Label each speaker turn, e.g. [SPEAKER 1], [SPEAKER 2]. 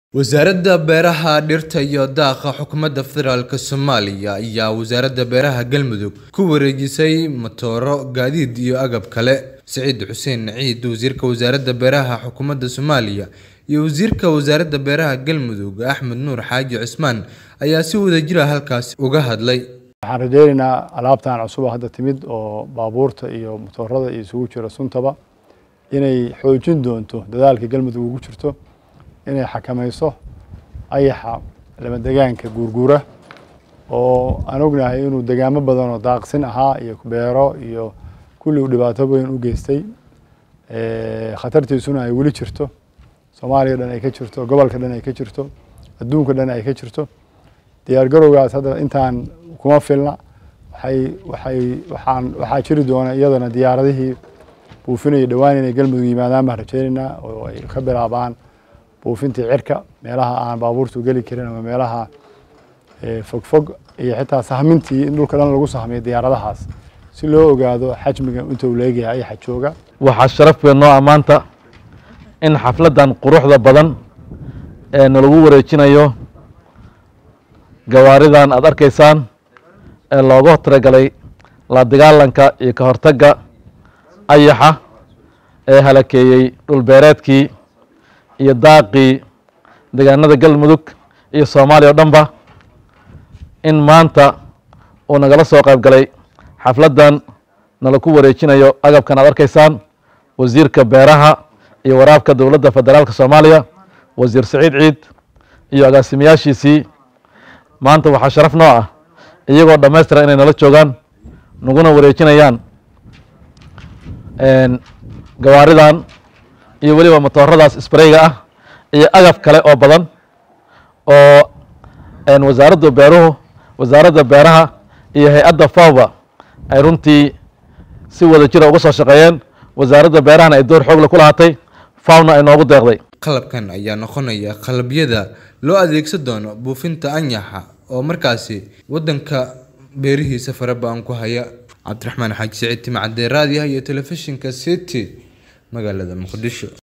[SPEAKER 1] Wasaaradda Beeraha, Dhirta iyo Daaqa Xukuumadda Federaalk Soomaaliya ayaa Wasaaradda Beeraha Galmudug ku wareejisay matooro, gaadiid iyo agab kale. Siciid Xuseen Ciid, Wasiirka Wasaaradda Beeraha Xukuumadda Soomaaliya, iyo Wasiirka Wasaaradda Beeraha Galmudug Axmed Nuur Xaaji Cismaan ayaa si wadajir ah halkaasi uga hadlay.
[SPEAKER 2] waxaan rajaynaynaa alaabtan cusub oo hadda timid oo baabuurta iyo matoorada iyo isugu jira suntaba inay xoojin doonto dadaalka galmudug ugu jirto inay xakamayso ayaxa lama degaanka guurguura oo aan ognahay inuu degaamo badan oo daaqsin ahaa iyo beero iyo kulli uu dhibaato weyn u geystay khatartiisuna ay weli jirto soomaaliya dhan ay ka jirto gobolka dhan ay ka jirto adduunka dhan ay ka jirto diyaar garowgaas hadda intaan kuma filna waxay waxay waxaan waxaa jiri doona iyadana diyaaradihii buufinaya dhowaan inay galmudug yimaadaan baan rajaynaynaa oo ay ka bilaabaan buufintii cirka meelaha aan baabuurtu geli karin ama meelaha fogfog iyo xitaa sahmintii in dhulka dhan lagu sahmiyo diyaaradahaas si loo ogaado xajmiga inta uu leegayahay ayaxa jooga
[SPEAKER 3] waxaa sharaf weyn noo ammaanta in xafladdan quruxda badan ee nalagu wareejinayo gawaaridan aada arkaysaan ee looga talagalay la dagaalanka iyo ka hortagga ayaxa ee halakeeyey dhulbeereedkii iyo daaqii deegaanada galmudug iyo soomaaliya o dhanba in maanta uu nagala soo qayb galay xafladdan nalaku wareejinayo agabkan aad arkaysaan wasiirka beeraha iyo waraabka dowladda federaalka soomaaliya wasiir saciid ciid iyo agaasimayaashiisii maanta waxaa sharaf noo ah iyagoo dhammaystiran inay nala joogaan naguna wareejinayaan gawaaridan iyo weliba matooradaas sprayga ah iyo agab kale oo badan oo wasaaradda beeruhu wasaaradda beeraha iyo hay-adda fawba ay runtii si wada jira uga soo shaqeeyeen wasaaradda beerahana ay door xoogle ku lahaatay fawna ay noogu deeqday
[SPEAKER 1] qalabkan ayaa noqonaya qalabyada loo adeegsan doono buufinta anyaxa oo markaasi waddanka beerihiisa fara ba-an ku haya cabdiraxmaan xaaji siciid timcadee raadiyaha iyo telefishinka city magaalada muqdisho